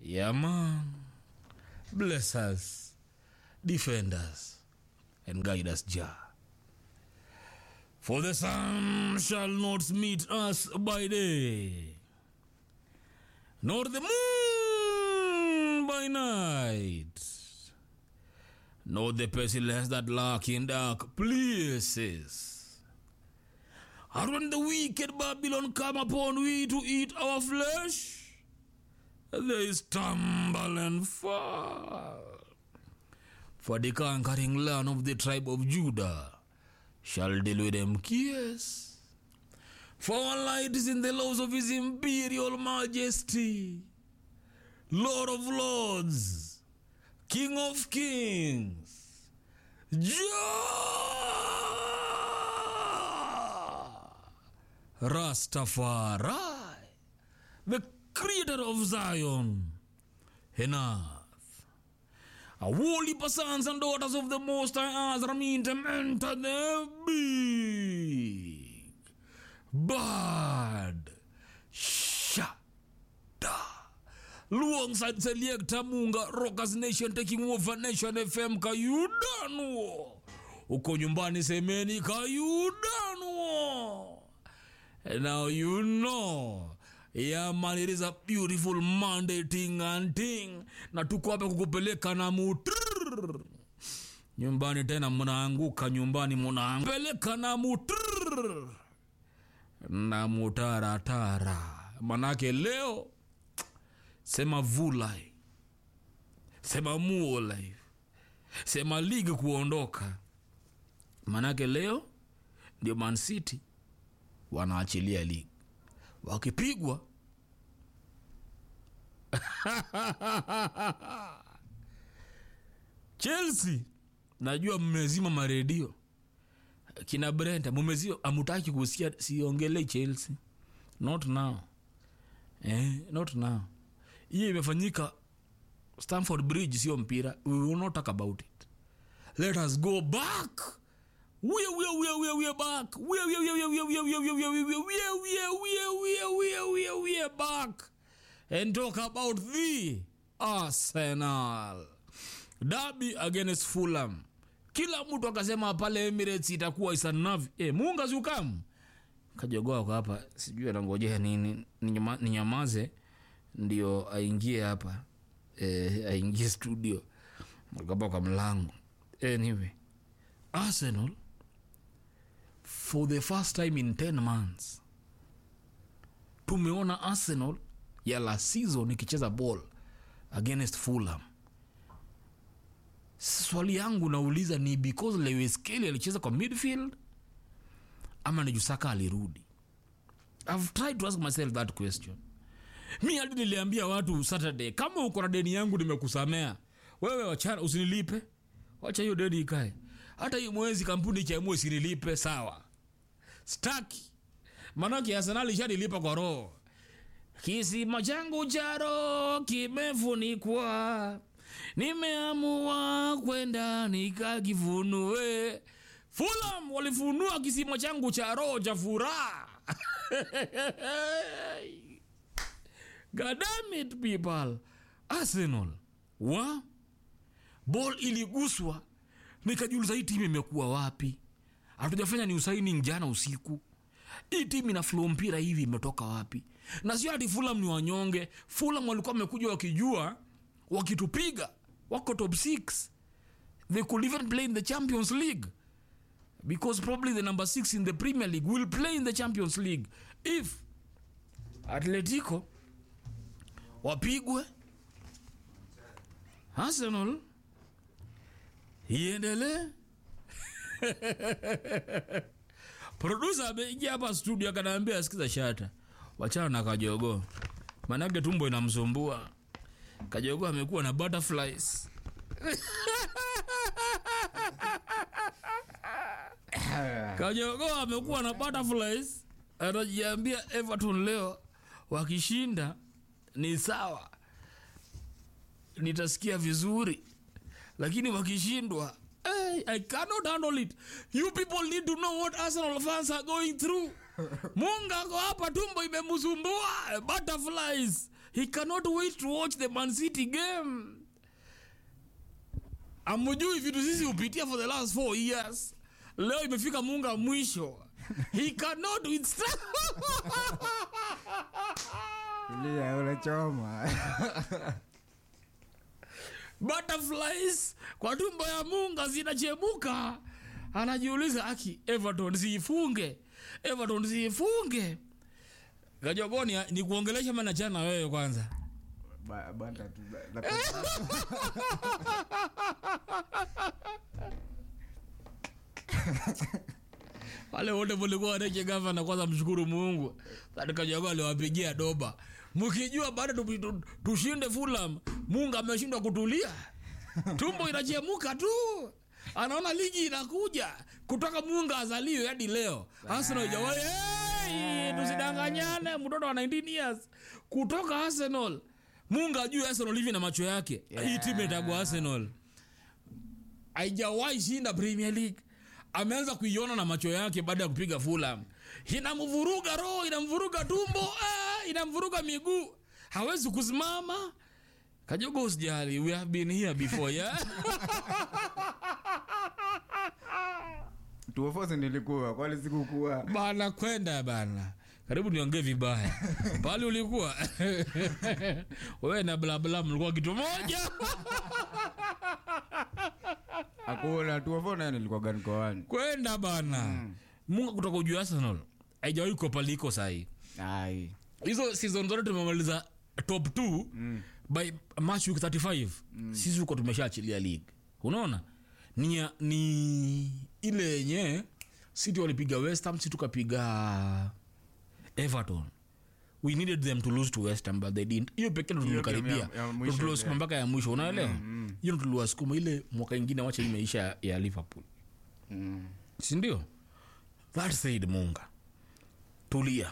Yeah, man. Bless us, defend us, and guide us, Jah. For the sun shall not meet us by day, nor the moon by night, nor the pestilence that lurk in dark places. And when the wicked Babylon come upon we to eat our flesh, they stumble and fall. For the conquering land of the tribe of Judah shall deal with them kiss. For our light is in the laws of his imperial majesty, Lord of lords, King of kings, Jah, Rastafari, the creator of Zion and earth. A holy sons and daughters of the Most High Azra mean to enter the big bad shada. Alongside Selecta Munga, Rockers Nation taking over Nation FM Kayudanuo. Uko nyumbani semeni Kayudanuo. And now you know. Yeah man, it is a beautiful Monday thing and thing. Na tuko hapa kukupeleka na mutrrr. Nyumbani tena mnaanguka nyumbani mnaanguka na mutrrr. Na mutaratara. Manake leo sema vulai. Sema muolai. Sema ligi kuondoka. Manake leo ndio Man City wanaachilia ligi wakipigwa Chelsea, najua mmezima maredio kina Brenda, mumezio amutaki kusikia, siongelee Chelsea, not now eh, not now. Hiyo imefanyika Stamford Bridge, sio mpira. We will not talk about it. Let us go back we we we we we back. We we we we we we we we we we we we we we we we back and talk about the Arsenal derby against Fulham. Kila mtu akasema pale Emirates itakuwa isanavi. Eh, Munga zukamu kajogoa kwa hapa, sijui anangojea nini ninyama, ninyamaze ndio aingie hapa eh, aingie studio akapa kwa mlango. Anyway, Arsenal for the first time in 10 months tumeona arsenal ya la season ikicheza ball against fulham swali yangu nauliza ni because lewis kelly alicheza kwa midfield ama ni jusaka alirudi i've tried to ask myself that question mi hadi niliambia watu saturday kama uko na deni yangu nimekusamea wewe wachana usinilipe wacha hiyo deni ikae hata hiyo mwezi kampuni ikiamua isinilipe sawa staki manake arsenal ishanilipa kwa roho kisima changu cha roho kimefunikwa nimeamua kwenda nikakifunue fulam walifunua kisima changu cha roho cha furaha God damn it people arsenal wa ball iliguswa nikajiuliza hii timu imekuwa wapi hatujafanya ni usaini jana usiku hii timu ina flow mpira hivi imetoka wapi na sio hati fulam ni wanyonge fulam walikuwa wamekuja wakijua wakitupiga wako top 6 they could even play in the champions league because probably the number 6 in the premier league will play in the champions league if atletico wapigwe arsenal iendelee produsa ameingia hapa studio akanaambia asikiza shata wachana na kajogo manake tumbo inamsumbua kajogo amekuwa na butterflies kajogo amekuwa na butterflies anajiambia everton leo wakishinda ni sawa nitasikia vizuri lakini wakishindwa hey, i cannot handle it you people need to know what arsenal fans are going through munga ako hapa tumbo imemsumbua butterflies he cannot wait to watch the man city game amujui vitu sisi hupitia for the last four years leo imefika munga mwisho he cannot withstand Tulia, unachoma butterflies kwa tumbo ya munga zinachemuka anajiuliza aki everton siifunge everton siifunge kajogoni ni kuongelesha manachana wewe kwanza Ba- banda tu na- na- wale wote mulikuwa waneche gavana kwanza mshukuru mungu kajogo aliwapigia doba mkijua baada tu- tu- tushinde fulam mungu ameshindwa kutulia tumbo inachemuka tu anaona ligi inakuja kutoka munga azaliwe hadi leo arsenal ijawahi hey, tusidanganyane mtoto wa 19 years kutoka arsenal munga ajue arsenal hivi na macho yake hii timu itagwa arsenal haijawahi shinda premier league ameanza kuiona na macho yake baada ya kupiga fulam inamvuruga roho inamvuruga tumbo ah, inamvuruga miguu hawezi kusimama kajogo usijali we have been here before yeah? tuofosi nilikuwa kwali sikukuwa bana kwenda bana karibu niongee vibaya pale ulikuwa wewe na blabla mlikuwa kitu moja akuna tuofo naye nilikuwa gani koani kwenda bana munga kutoka ujuu arsenal haijawahi kopaliko sahii ai hizo season zote tumemaliza top 2 mm. by match week 35 mm. sisi huko tumeshaachilia league unaona ni, ya- ni ile yenye city walipiga west ham si tukapiga everton we needed them to lose to west ham but they didn't hiyo pekee ndo Hiyo game tulikaribia ya- ya Ndo mwisho tuliwasukuma ile. mpaka ya mwisho unaelewa hiyo ndo tuliwasukuma ile mwaka ingine wacha imeisha ya, ya liverpool Mm. sindio that said munga tulia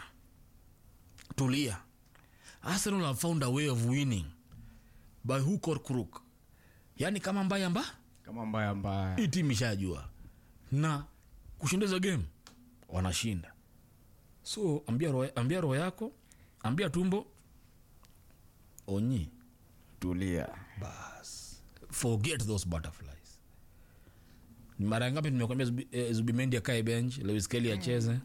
tulia arsenal have found a way of winning by hook or crook yaani kama mbaya mba kama mbaya mbaya hii timu ishajua na kushinda hizo game wanashinda so ambia roho, ambia roho yako ambia tumbo onyi tulia bas forget those butterflies ni mara ngapi nimekwambia Zubi- eh, zubimendi akae bench lewis kelly acheze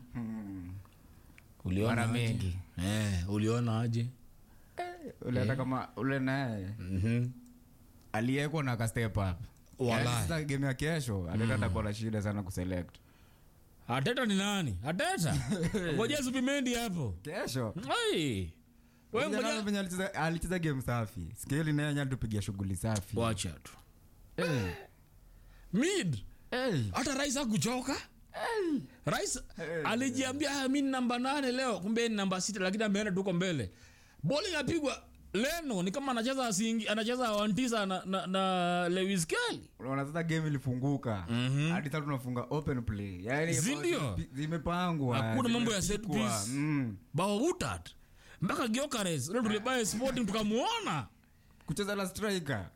uliona Mara aje? mengi. eh, uliona aje ule hata kama ule naye mm-hmm. aliyekwa na kastep up Walai. Yaani sasa game ya kesho ateta atakuwa na shida sana kuselect ateta ni nani ateta ngoja zubimendi hapo kesho Ai. We Kijana ngoja- venye alicheza- alicheza game safi skeli naye nya tupigia shughuli safi wacha tu Eh, mid eh, hata rais akuchoka rais alijiambia "Ah, mi ni namba nane leo kumbe ni namba sita lakini ameenda tuko mbele boli inapigwa leno ni kama anacheza asingi, anacheza wantisa na, na, na lewis kelly unaona sasa game ilifunguka hadi sasa tunafunga open play yani Si ndio? zimepangwa Hakuna mambo ya set zimepikwa. piece. Mm. bawautat mpaka giokares leo tulibaye sporting tukamuona kucheza la striker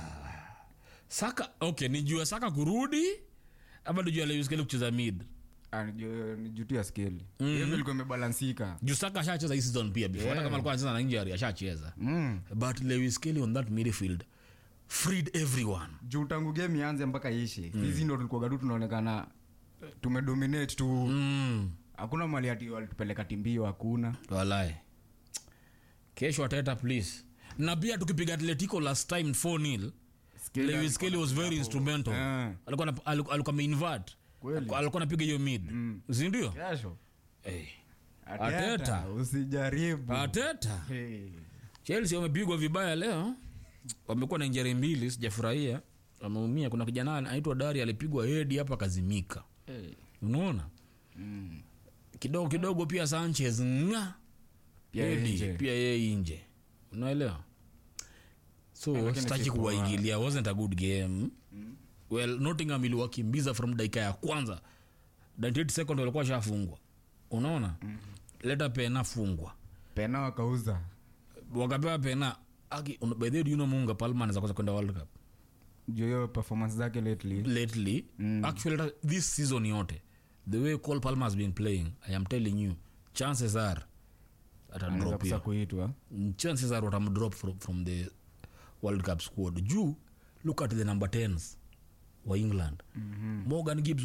saka okay ni juu ya saka kurudi ama ni juu ya lewis kelly kucheza mid Ah, ni juu- ni juu tu ya skeli game ilikuwa imebalansika juu saka ashacheza hii season pia before hata kama alikuwa anacheza na injury ashacheza Mm. but lewis kelly on that midfield freed everyone juu tangu game ianze mpaka ishi hizi ndo tulikuwa gadu tunaonekana tumedominate tu mm. hakuna mali ati walitupeleka timbio hakuna walai kesho ateta please na pia tukipiga atletico last time 4 nil Skeli lewis kelly was very instrumental Eh. alikuwa na- aliku- alikuwa ameinvert Kweli. alikuwa anapiga hiyo mid sindio kesho hey. Ateta, Ateta. usijaribu ateta Hey. chelsea wamepigwa vibaya leo wamekuwa na injari mbili sijafurahia wameumia kuna kijana anaitwa dari alipigwa hedi hapa kazimika Hey. unaona Mm. kidogo kidogo pia sanchez nga Pia Hedi, nje. pia yeye nje unaelewa so lakini sitaki si poa. kuwaingilia wasn't a good game well nottingham iliwakimbiza from dakika ya kwanza 98 second walikuwa shafungwa unaona leta pena fungwa pena wakauza wakapewa pena Aki, un- by the way, do you know munga palma anaweza kosa kwenda world cup juu hiyo performance zake lately lately Mm. actually hata this season yote the way Cole Palmer has been playing I am telling you chances are anaweza atadrop kusa hiyo kuitwa chances are watamdrop from, from the world cup squad juu look at the number 10s wa england mm-hmm. morgan gibbs